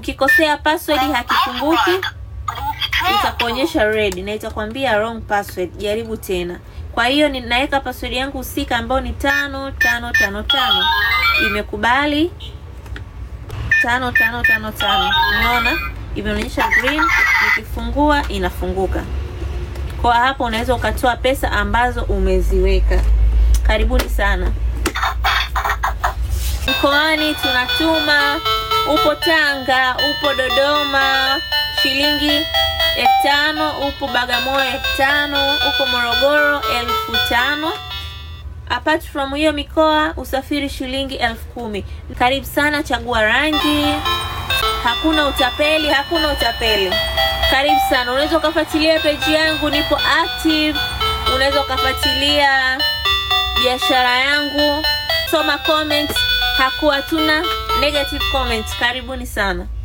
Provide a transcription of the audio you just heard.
ukikosea password hakifunguki itakuonyesha red na itakwambia wrong password jaribu tena kwa hiyo ninaweka password yangu husika ambayo ni tano tano tano tano imekubali tano tano tano tano unaona imeonyesha green nikifungua inafunguka kwa hapo unaweza ukatoa pesa ambazo umeziweka karibuni sana mkoani tunatuma upo tanga upo dodoma shilingi elfu tano upo bagamoyo elfu tano upo morogoro elfu tano apart from hiyo mikoa usafiri shilingi elfu kumi karibu sana chagua rangi hakuna utapeli hakuna utapeli karibu sana unaweza ukafuatilia peji yangu nipo active unaweza ukafuatilia biashara yangu soma comments hakuwa tuna negative comments karibuni sana